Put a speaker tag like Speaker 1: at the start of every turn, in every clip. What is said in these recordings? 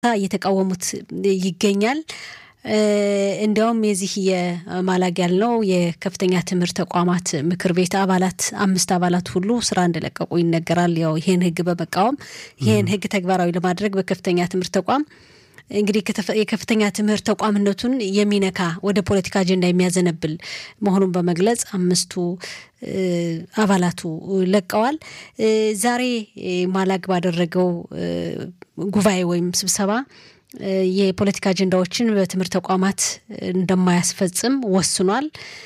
Speaker 1: እየተቃወሙት ይገኛል። እንዲያውም የዚህ የማላግ ያልነው የከፍተኛ ትምህርት ተቋማት ምክር ቤት አባላት አምስት አባላት ሁሉ ስራ እንደለቀቁ ይነገራል። ያው ይህን ህግ በመቃወም ይህን ህግ ተግባራዊ ለማድረግ በከፍተኛ ትምህርት ተቋም እንግዲህ የከፍተኛ ትምህርት ተቋምነቱን የሚነካ ወደ ፖለቲካ አጀንዳ የሚያዘነብል መሆኑን በመግለጽ አምስቱ አባላቱ ለቀዋል። ዛሬ ማላግ ባደረገው ጉባኤ ወይም ስብሰባ የፖለቲካ አጀንዳዎችን በትምህርት ተቋማት እንደማያስፈጽም ወስኗል።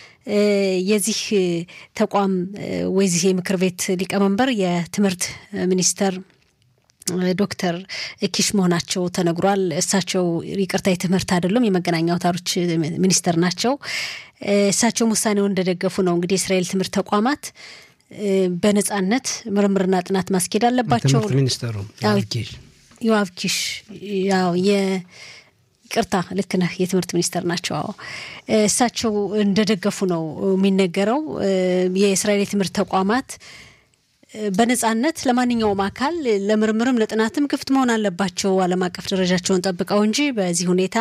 Speaker 1: የዚህ ተቋም ወይዚህ የምክር ቤት ሊቀመንበር የትምህርት ሚኒስተር ዶክተር ኪሽ መሆናቸው ተነግሯል። እሳቸው ይቅርታ የትምህርት አይደሉም የመገናኛ አውታሮች ሚኒስተር ናቸው። እሳቸውም ውሳኔውን እንደደገፉ ነው። እንግዲህ የእስራኤል ትምህርት ተቋማት በነጻነት ምርምርና ጥናት ማስኬድ አለባቸው።
Speaker 2: ትምህርት ሚኒስተሩ
Speaker 1: ዮአብ ኪሽ ያው ይቅርታ ልክ ነህ፣ የትምህርት ሚኒስተር ናቸው። አዎ እሳቸው እንደደገፉ ነው የሚነገረው። የእስራኤል የትምህርት ተቋማት በነጻነት ለማንኛውም አካል ለምርምርም ለጥናትም ክፍት መሆን አለባቸው ዓለም አቀፍ ደረጃቸውን ጠብቀው እንጂ በዚህ ሁኔታ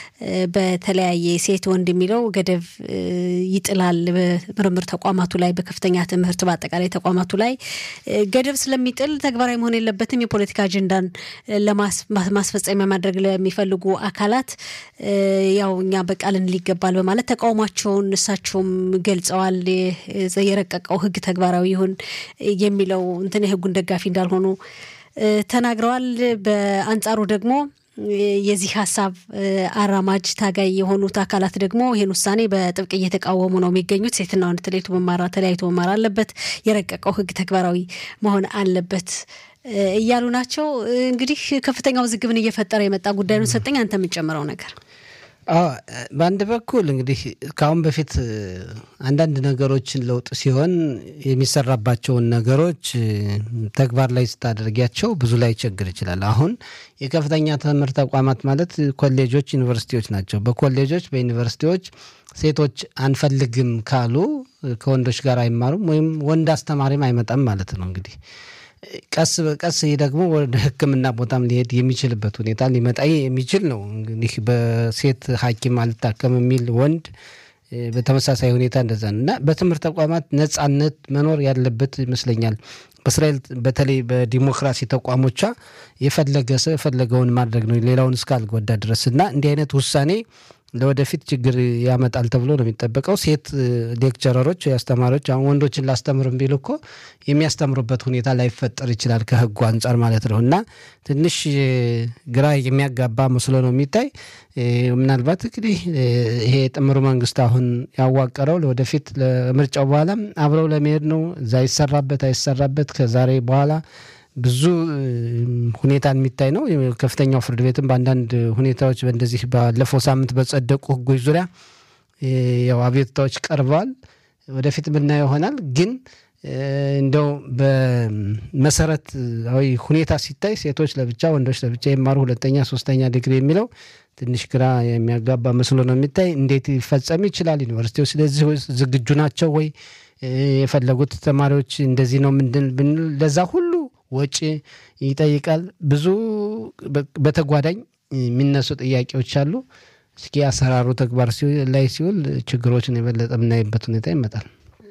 Speaker 1: በተለያየ ሴት ወንድ የሚለው ገደብ ይጥላል። በምርምር ተቋማቱ ላይ በከፍተኛ ትምህርት በአጠቃላይ ተቋማቱ ላይ ገደብ ስለሚጥል ተግባራዊ መሆን የለበትም። የፖለቲካ አጀንዳን ለማስፈጸሚያ ማድረግ ለሚፈልጉ አካላት ያው እኛ በቃልን ሊገባል በማለት ተቃውሟቸውን እሳቸውም ገልጸዋል። የረቀቀው ሕግ ተግባራዊ ይሁን የሚለው እንትን የህጉን ደጋፊ እንዳልሆኑ ተናግረዋል። በአንጻሩ ደግሞ የዚህ ሀሳብ አራማጅ ታጋይ የሆኑት አካላት ደግሞ ይህን ውሳኔ በጥብቅ እየተቃወሙ ነው የሚገኙት። ሴትና ወንድ ተለይቶ መማር ተለያይቶ መማር አለበት፣ የረቀቀው ህግ ተግባራዊ መሆን አለበት እያሉ ናቸው። እንግዲህ ከፍተኛ ውዝግብን እየፈጠረ የመጣ ጉዳይ ነው። ሰጠኝ አንተ የምንጨምረው ነገር
Speaker 2: በአንድ በኩል እንግዲህ ከአሁን በፊት አንዳንድ ነገሮችን ለውጥ ሲሆን የሚሰራባቸውን ነገሮች ተግባር ላይ ስታደርጊያቸው ብዙ ላይ ችግር ይችላል። አሁን የከፍተኛ ትምህርት ተቋማት ማለት ኮሌጆች፣ ዩኒቨርሲቲዎች ናቸው። በኮሌጆች በዩኒቨርሲቲዎች ሴቶች አንፈልግም ካሉ ከወንዶች ጋር አይማሩም ወይም ወንድ አስተማሪም አይመጣም ማለት ነው እንግዲህ ቀስ በቀስ ይህ ደግሞ ወደ ሕክምና ቦታም ሊሄድ የሚችልበት ሁኔታ ሊመጣ የሚችል ነው። እንግዲህ በሴት ሐኪም አልታከም የሚል ወንድ በተመሳሳይ ሁኔታ እንደዛ ነው እና በትምህርት ተቋማት ነጻነት መኖር ያለበት ይመስለኛል። በእስራኤል በተለይ በዲሞክራሲ ተቋሞቿ የፈለገ ሰው የፈለገውን ማድረግ ነው ሌላውን እስካልጎዳ ድረስ እና እንዲህ አይነት ውሳኔ ለወደፊት ችግር ያመጣል ተብሎ ነው የሚጠበቀው። ሴት ሌክቸረሮች አስተማሪዎች አሁን ወንዶችን ላስተምር ቢሉ እኮ የሚያስተምሩበት ሁኔታ ላይፈጠር ይችላል ከህጉ አንጻር ማለት ነው እና ትንሽ ግራ የሚያጋባ መስሎ ነው የሚታይ። ምናልባት እንግዲህ ይሄ ጥምሩ መንግስት አሁን ያዋቀረው ለወደፊት ለምርጫው በኋላም አብረው ለመሄድ ነው። እዛ ይሰራበት አይሰራበት ከዛሬ በኋላ ብዙ ሁኔታ የሚታይ ነው። ከፍተኛው ፍርድ ቤትም በአንዳንድ ሁኔታዎች በእንደዚህ ባለፈው ሳምንት በጸደቁ ህጎች ዙሪያ ያው አቤቱታዎች ቀርበዋል። ወደፊት የምናየው ይሆናል። ግን እንደው በመሰረታዊ ሁኔታ ሲታይ ሴቶች ለብቻ ወንዶች ለብቻ ይማሩ ሁለተኛ ሶስተኛ ዲግሪ የሚለው ትንሽ ግራ የሚያጋባ መስሎ ነው የሚታይ። እንዴት ሊፈጸም ይችላል? ዩኒቨርሲቲዎች ስለዚህ ዝግጁ ናቸው ወይ? የፈለጉት ተማሪዎች እንደዚህ ነው ምንድን ብንል ለዛ ሁሉ ወጪ ይጠይቃል። ብዙ በተጓዳኝ የሚነሱ ጥያቄዎች አሉ። እስኪ አሰራሩ ተግባር ላይ ሲውል ችግሮችን የበለጠ የምናይበት ሁኔታ ይመጣል።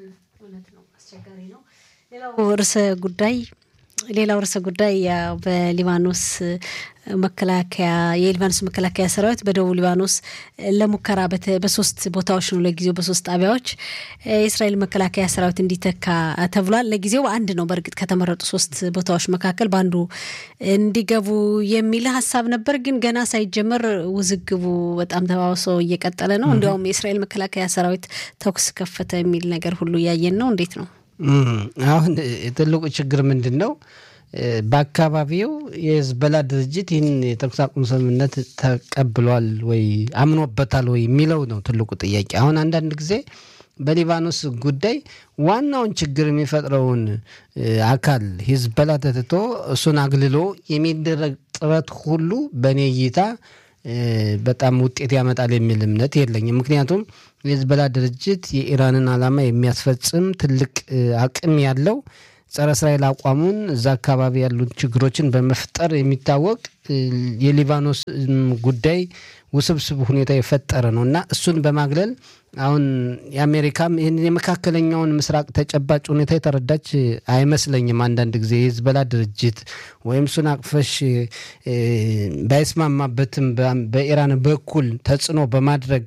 Speaker 1: ሌላው ርዕሰ ጉዳይ ሌላው ርዕሰ ጉዳይ ያው በሊባኖስ መከላከያ የሊባኖስ መከላከያ ሰራዊት በደቡብ ሊባኖስ ለሙከራ በሶስት ቦታዎች ነው ለጊዜው በሶስት ጣቢያዎች የእስራኤል መከላከያ ሰራዊት እንዲተካ ተብሏል። ለጊዜው አንድ ነው። በእርግጥ ከተመረጡ ሶስት ቦታዎች መካከል በአንዱ እንዲገቡ የሚል ሀሳብ ነበር። ግን ገና ሳይጀመር ውዝግቡ በጣም ተባብሶ እየቀጠለ ነው። እንዲያውም የእስራኤል መከላከያ ሰራዊት ተኩስ ከፈተ የሚል ነገር ሁሉ እያየን ነው። እንዴት ነው
Speaker 2: አሁን ትልቁ ችግር ምንድን ነው? በአካባቢው የህዝበላ ድርጅት ይህን የተኩስ አቁም ስምምነት ተቀብሏል ወይ አምኖበታል ወይ የሚለው ነው ትልቁ ጥያቄ። አሁን አንዳንድ ጊዜ በሊባኖስ ጉዳይ ዋናውን ችግር የሚፈጥረውን አካል ሂዝበላ ተትቶ እሱን አግልሎ የሚደረግ ጥረት ሁሉ በእኔ እይታ በጣም ውጤት ያመጣል የሚል እምነት የለኝም። ምክንያቱም የሂዝቦላ ድርጅት የኢራንን ዓላማ የሚያስፈጽም ትልቅ አቅም ያለው ጸረ እስራኤል አቋሙን እዛ አካባቢ ያሉት ችግሮችን በመፍጠር የሚታወቅ የሊባኖስ ጉዳይ ውስብስብ ሁኔታ የፈጠረ ነው እና እሱን በማግለል አሁን የአሜሪካም ይህን የመካከለኛውን ምስራቅ ተጨባጭ ሁኔታ የተረዳች አይመስለኝም። አንዳንድ ጊዜ የሂዝቦላ ድርጅት ወይም እሱን አቅፈሽ ባይስማማበትም በኢራን በኩል ተጽዕኖ በማድረግ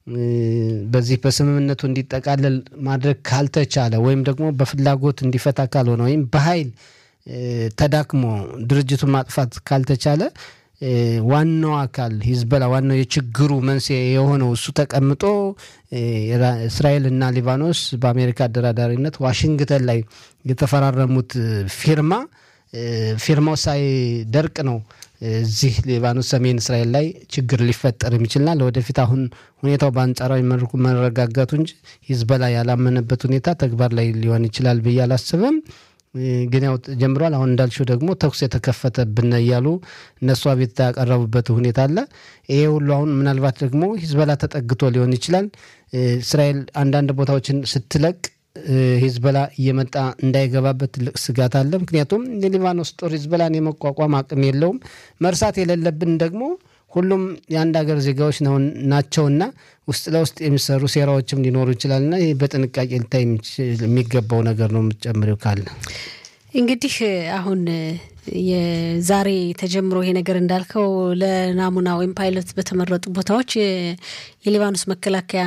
Speaker 2: በዚህ በስምምነቱ እንዲጠቃለል ማድረግ ካልተቻለ ወይም ደግሞ በፍላጎት እንዲፈታ ካልሆነ ወይም በኃይል ተዳክሞ ድርጅቱን ማጥፋት ካልተቻለ ዋናው አካል ሂዝቦላ ዋናው የችግሩ መንስኤ የሆነው እሱ ተቀምጦ እስራኤልና ሊባኖስ በአሜሪካ አደራዳሪነት ዋሽንግተን ላይ የተፈራረሙት ፊርማ ፊርማው ሳይደርቅ ነው እዚህ ሊባኖስ ሰሜን እስራኤል ላይ ችግር ሊፈጠር የሚችልና ለወደፊት አሁን ሁኔታው በአንጻራዊ መልኩ መረጋጋቱ እንጂ ሂዝቦላ ያላመነበት ሁኔታ ተግባር ላይ ሊሆን ይችላል ብዬ አላስብም። ግን ያው ጀምሯል። አሁን እንዳልሽው ደግሞ ተኩስ የተከፈተብን እያሉ እነሱ አቤቱታ ያቀረቡበት ሁኔታ አለ። ይሄ ሁሉ አሁን ምናልባት ደግሞ ሂዝቦላ ተጠግቶ ሊሆን ይችላል። እስራኤል አንዳንድ ቦታዎችን ስትለቅ ሂዝቦላ እየመጣ እንዳይገባበት ትልቅ ስጋት አለ። ምክንያቱም የሊባኖስ ጦር ሂዝቦላን የመቋቋም አቅም የለውም። መርሳት የሌለብን ደግሞ ሁሉም የአንድ ሀገር ዜጋዎች ናቸውና ውስጥ ለውስጥ የሚሰሩ ሴራዎችም ሊኖሩ ይችላልና ይህ በጥንቃቄ ልታይ የሚገባው ነገር ነው። የምትጨምሪው ካለ
Speaker 1: እንግዲህ አሁን የዛሬ ተጀምሮ ይሄ ነገር እንዳልከው ለናሙና ወይም ፓይለት በተመረጡ ቦታዎች የሊባኖስ መከላከያ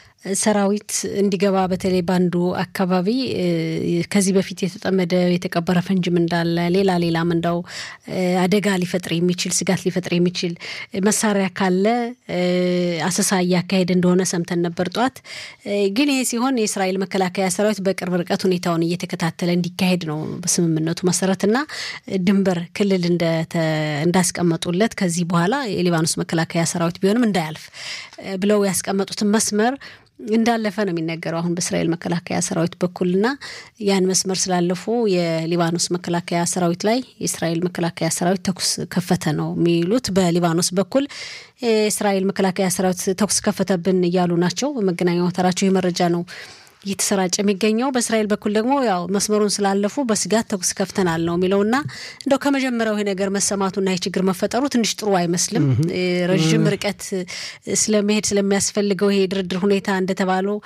Speaker 1: ሰራዊት እንዲገባ በተለይ በአንዱ አካባቢ ከዚህ በፊት የተጠመደ የተቀበረ ፈንጅም እንዳለ ሌላ ሌላም እንዳው አደጋ ሊፈጥር የሚችል ስጋት ሊፈጥር የሚችል መሳሪያ ካለ አሰሳ እያካሄደ እንደሆነ ሰምተን ነበር ጠዋት። ግን ይሄ ሲሆን የእስራኤል መከላከያ ሰራዊት በቅርብ ርቀት ሁኔታውን እየተከታተለ እንዲካሄድ ነው በስምምነቱ መሰረትና ድንበር ክልል እንዳስቀመጡለት ከዚህ በኋላ የሊባኖስ መከላከያ ሰራዊት ቢሆንም እንዳያልፍ ብለው ያስቀመጡትን መስመር እንዳለፈ ነው የሚነገረው አሁን በእስራኤል መከላከያ ሰራዊት በኩልና ያን መስመር ስላለፉ የሊባኖስ መከላከያ ሰራዊት ላይ የእስራኤል መከላከያ ሰራዊት ተኩስ ከፈተ ነው የሚሉት። በሊባኖስ በኩል የእስራኤል መከላከያ ሰራዊት ተኩስ ከፈተብን እያሉ ናቸው። በመገናኛ አውታራቸው ይህ መረጃ ነው እየተሰራጨ የሚገኘው። በእስራኤል በኩል ደግሞ ያው መስመሩን ስላለፉ በስጋት ተኩስ ከፍተናል ነው የሚለውና እንደው ከመጀመሪያው ይሄ ነገር መሰማቱና ይህ ችግር መፈጠሩ ትንሽ ጥሩ አይመስልም። ረዥም ርቀት ስለመሄድ ስለሚያስፈልገው ይሄ ድርድር ሁኔታ እንደተባለው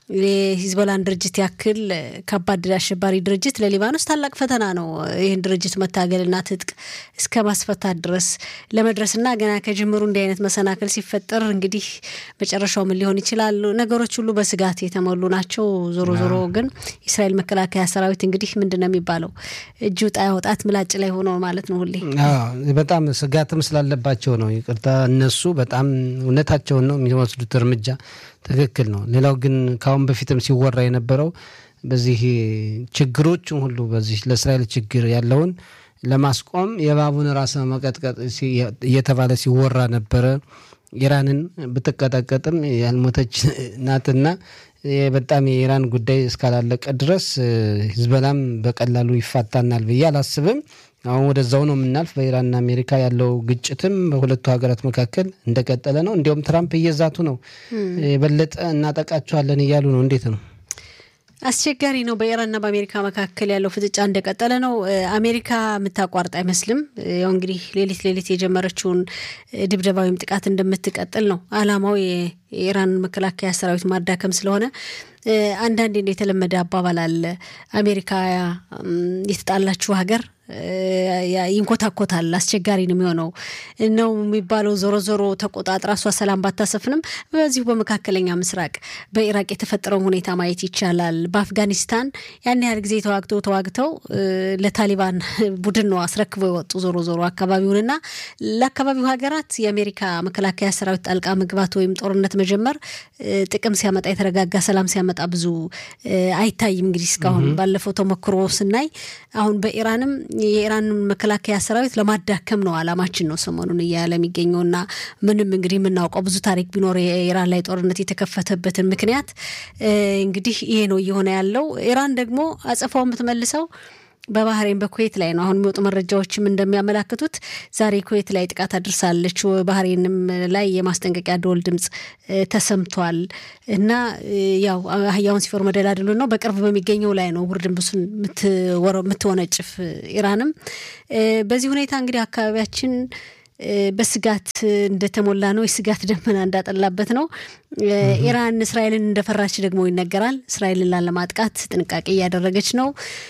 Speaker 1: የሂዝቦላን ድርጅት ያክል ከባድ አሸባሪ ድርጅት ለሊባኖስ ታላቅ ፈተና ነው። ይህን ድርጅት መታገልና ትጥቅ እስከ ማስፈታት ድረስ ለመድረስና ገና ከጅምሩ እንዲህ አይነት መሰናክል ሲፈጠር እንግዲህ መጨረሻው ምን ሊሆን ይችላል? ነገሮች ሁሉ በስጋት የተሞሉ ናቸው። ዞሮ ዞሮ ግን የእስራኤል መከላከያ ሰራዊት እንግዲህ ምንድን ነው የሚባለው እጅ ውጣ ያወጣት ምላጭ ላይ ሆኖ ማለት ነው። ሁሌ
Speaker 2: በጣም ስጋትም ስላለባቸው ነው። ይቅርታ እነሱ በጣም እውነታቸውን ነው የሚወስዱት እርምጃ ትክክል ነው። ሌላው ግን ከአሁን በፊትም ሲወራ የነበረው በዚህ ችግሮችን ሁሉ በዚህ ለእስራኤል ችግር ያለውን ለማስቆም የእባቡን ራስ መቀጥቀጥ እየተባለ ሲወራ ነበረ። ኢራንን ብትቀጠቀጥም ያልሞተች ናትና በጣም የኢራን ጉዳይ እስካላለቀ ድረስ ሂዝቦላም በቀላሉ ይፋታናል ብዬ አላስብም። አሁን ወደዛው ነው የምናልፍ። በኢራንና አሜሪካ ያለው ግጭትም በሁለቱ ሀገራት መካከል እንደቀጠለ ነው። እንዲሁም ትራምፕ እየዛቱ ነው፣ የበለጠ እናጠቃቸዋለን እያሉ ነው። እንዴት ነው?
Speaker 1: አስቸጋሪ ነው። በኢራንና በአሜሪካ መካከል ያለው ፍጥጫ እንደቀጠለ ነው። አሜሪካ የምታቋርጥ አይመስልም። ያው እንግዲህ ሌሊት ሌሊት የጀመረችውን ድብደባ ወይም ጥቃት እንደምትቀጥል ነው አላማው የኢራን መከላከያ ሰራዊት ማዳከም ስለሆነ አንዳንዴ የተለመደ አባባል አለ። አሜሪካ የተጣላችው ሀገር ይንኮታኮታል፣ አስቸጋሪ ነው የሚሆነው ነው የሚባለው። ዞሮ ዞሮ ተቆጣጥራ እሷ ሰላም ባታሰፍንም በዚሁ በመካከለኛ ምስራቅ በኢራቅ የተፈጠረውን ሁኔታ ማየት ይቻላል። በአፍጋኒስታን ያን ያህል ጊዜ ተዋግተው ተዋግተው ለታሊባን ቡድን ነው አስረክበው የወጡ ዞሮ ዞሮ አካባቢውንና ለአካባቢው ሀገራት የአሜሪካ መከላከያ ሰራዊት ጣልቃ መግባት ወይም ጦርነት መጀመር ጥቅም ሲያመጣ የተረጋጋ ሰላም ሲያመጣ ብዙ አይታይም። እንግዲህ እስካሁን ባለፈው ተሞክሮ ስናይ አሁን በኢራንም የኢራን መከላከያ ሰራዊት ለማዳከም ነው አላማችን ነው ሰሞኑን እያለ የሚገኘውና ምንም እንግዲህ የምናውቀው ብዙ ታሪክ ቢኖር የኢራን ላይ ጦርነት የተከፈተበትን ምክንያት እንግዲህ ይሄ ነው እየሆነ ያለው። ኢራን ደግሞ አጸፋው የምትመልሰው በባህሬን በኩዌት ላይ ነው። አሁን የሚወጡ መረጃዎችም እንደሚያመላክቱት ዛሬ ኩዌት ላይ ጥቃት አድርሳለች። ባህሬንም ላይ የማስጠንቀቂያ ደወል ድምፅ ተሰምቷል እና ያው አህያውን ሲፈሩ መደላድሉ ነው። በቅርብ በሚገኘው ላይ ነው ውርድንብሱን የምትወነጭፍ ኢራንም። በዚህ ሁኔታ እንግዲህ አካባቢያችን በስጋት እንደተሞላ ነው። የስጋት ደመና እንዳጠላበት ነው። ኢራን እስራኤልን እንደፈራች ደግሞ ይነገራል። እስራኤልን ላለማጥቃት ጥንቃቄ እያደረገች ነው።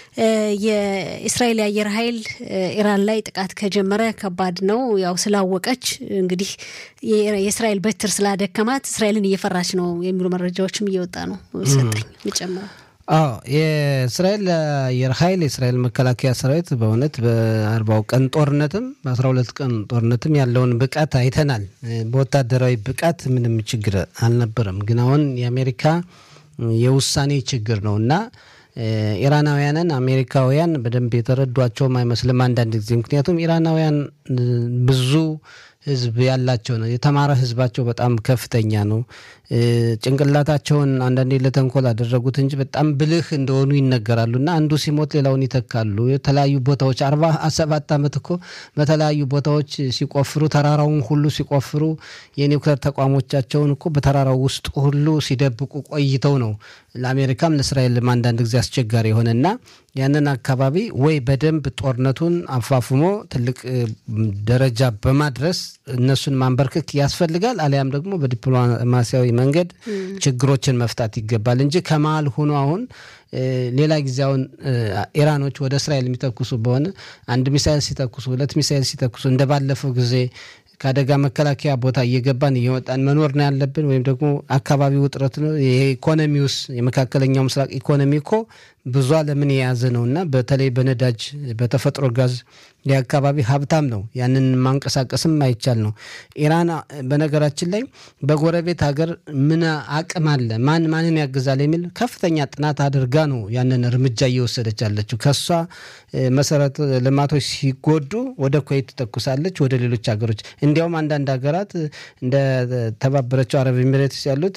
Speaker 1: የእስራኤል የአየር ኃይል ኢራን ላይ ጥቃት ከጀመረ ከባድ ነው። ያው ስላወቀች እንግዲህ የእስራኤል በትር ስላደከማት እስራኤልን እየፈራች ነው የሚሉ መረጃዎችም እየወጣ ነው። ሰጠኝ ምጨምረው
Speaker 2: አዎ የእስራኤል አየር ኃይል የእስራኤል መከላከያ ሰራዊት በእውነት በአርባው ቀን ጦርነትም በአስራ ሁለት ቀን ጦርነትም ያለውን ብቃት አይተናል። በወታደራዊ ብቃት ምንም ችግር አልነበረም። ግን አሁን የአሜሪካ የውሳኔ ችግር ነው እና ኢራናውያንን አሜሪካውያን በደንብ የተረዷቸውም አይመስልም አንዳንድ ጊዜ ምክንያቱም ኢራናውያን ብዙ ህዝብ ያላቸው ነው። የተማረ ህዝባቸው በጣም ከፍተኛ ነው። ጭንቅላታቸውን አንዳንዴ ለተንኮል አደረጉት እንጂ በጣም ብልህ እንደሆኑ ይነገራሉ እና አንዱ ሲሞት ሌላውን ይተካሉ። የተለያዩ ቦታዎች አርባ ሰባት ዓመት እኮ በተለያዩ ቦታዎች ሲቆፍሩ ተራራውን ሁሉ ሲቆፍሩ የኒውክሌር ተቋሞቻቸውን እኮ በተራራው ውስጥ ሁሉ ሲደብቁ ቆይተው ነው ለአሜሪካም ለእስራኤልም አንዳንድ ጊዜ አስቸጋሪ የሆነና ያንን አካባቢ ወይ በደንብ ጦርነቱን አፋፍሞ ትልቅ ደረጃ በማድረስ እነሱን ማንበርከክ ያስፈልጋል። አሊያም ደግሞ በዲፕሎማሲያዊ መንገድ ችግሮችን መፍታት ይገባል እንጂ ከመሀል ሆኖ አሁን ሌላ ጊዜ አሁን ኢራኖች ወደ እስራኤል የሚተኩሱ በሆነ አንድ ሚሳይል ሲተኩሱ፣ ሁለት ሚሳይል ሲተኩሱ እንደ ባለፈው ጊዜ ከአደጋ መከላከያ ቦታ እየገባን እየወጣን መኖር ነው ያለብን፣ ወይም ደግሞ አካባቢ ውጥረት ነው። የኢኮኖሚ ውስጥ የመካከለኛው ምስራቅ ኢኮኖሚ እኮ ብዙ ዓለምን የያዘ ነው እና በተለይ በነዳጅ በተፈጥሮ ጋዝ የአካባቢ ሀብታም ነው። ያንን ማንቀሳቀስም አይቻል ነው። ኢራን በነገራችን ላይ በጎረቤት ሀገር ምን አቅም አለ፣ ማን ማንን ያግዛል የሚል ከፍተኛ ጥናት አድርጋ ነው ያንን እርምጃ እየወሰደች ያለችው። ከሷ መሰረተ ልማቶች ሲጎዱ ወደ ኩዌት ትተኩሳለች፣ ወደ ሌሎች ሀገሮች እንዲያውም አንዳንድ ሀገራት እንደ ተባበረችው አረብ ኤሚሬትስ ያሉት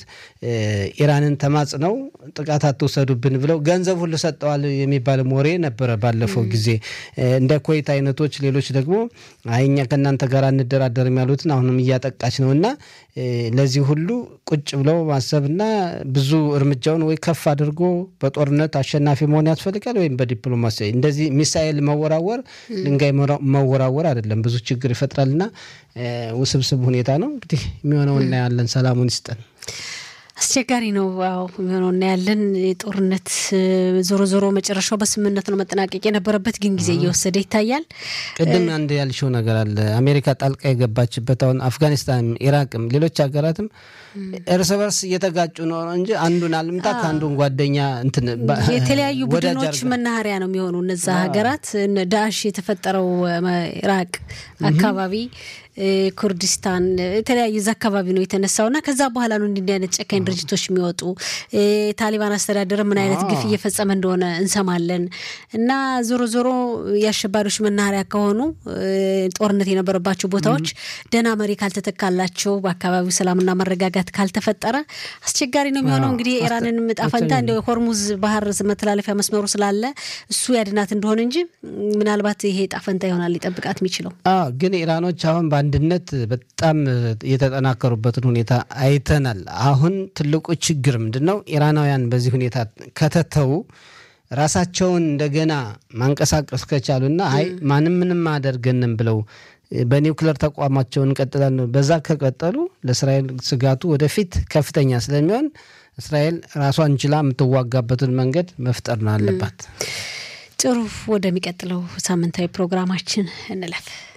Speaker 2: ኢራንን ተማጽነው ጥቃት አትውሰዱብን ብለው ገንዘብ ሁሉ ሰጠዋል የሚባልም ወሬ ነበረ ባለፈው ጊዜ እንደ ኩዌት አይነቶች ሌሎች ደግሞ አይኛ ከእናንተ ጋር እንደራደርም ያሉትን አሁንም እያጠቃች ነው እና ለዚህ ሁሉ ቁጭ ብለው ማሰብና ብዙ እርምጃውን ወይ ከፍ አድርጎ በጦርነት አሸናፊ መሆን ያስፈልጋል ወይም በዲፕሎማሲ እንደዚህ ሚሳኤል መወራወር ድንጋይ መወራወር አይደለም፣ ብዙ ችግር ይፈጥራልና ውስብስብ ሁኔታ ነው። እንግዲህ የሚሆነው እናያለን። ሰላሙን ይስጠን።
Speaker 1: አስቸጋሪ ነው። አዎ የሚሆነው እናያለን። ጦርነት ዞሮ ዞሮ መጨረሻው በስምምነት ነው መጠናቀቅ የነበረበት፣ ግን ጊዜ እየወሰደ ይታያል።
Speaker 2: ቅድም አንድ ያልሽው ነገር አለ። አሜሪካ ጣልቃ የገባችበት አሁን አፍጋኒስታንም፣ ኢራቅም ሌሎች ሀገራትም እርስ በርስ እየተጋጩ ነው እንጂ አንዱን አልምታ ከአንዱን ጓደኛ እንትን
Speaker 1: የተለያዩ ቡድኖች መናኸሪያ ነው የሚሆኑ እነዛ ሀገራት ዳሽ የተፈጠረው ኢራቅ አካባቢ ኩርዲስታን የተለያዩ እዛ አካባቢ ነው የተነሳው እና ከዛ በኋላ ነው እንዲህ አይነት ጨካኝ ድርጅቶች የሚወጡ። ታሊባን አስተዳደር ምን አይነት ግፍ እየፈጸመ እንደሆነ እንሰማለን። እና ዞሮ ዞሮ የአሸባሪዎች መናኸሪያ ከሆኑ ጦርነት የነበረባቸው ቦታዎች ደህና መሪ ካልተተካላቸው፣ በአካባቢው ሰላምና መረጋጋት ካልተፈጠረ አስቸጋሪ ነው የሚሆነው። እንግዲህ ኢራንን ዕጣ ፈንታ እንደ ሆርሙዝ ባህር መተላለፊያ መስመሩ ስላለ እሱ ያድናት እንደሆነ እንጂ ምናልባት ይሄ ዕጣ ፈንታ ይሆናል ሊጠብቃት የሚችለው
Speaker 2: ግን ኢራኖች አሁን አንድነት በጣም የተጠናከሩበትን ሁኔታ አይተናል። አሁን ትልቁ ችግር ምንድን ነው? ኢራናውያን በዚህ ሁኔታ ከተተዉ ራሳቸውን እንደገና ማንቀሳቀስ ከቻሉና አይ ማንም ምንም አያደርገንም ብለው በኒውክሌር ተቋማቸውን እንቀጥላለን በዛ ከቀጠሉ ለእስራኤል ስጋቱ ወደፊት ከፍተኛ ስለሚሆን እስራኤል ራሷን ችላ የምትዋጋበትን መንገድ መፍጠር ነው አለባት።
Speaker 1: ጥሩ፣ ወደሚቀጥለው ሳምንታዊ ፕሮግራማችን እንለፍ።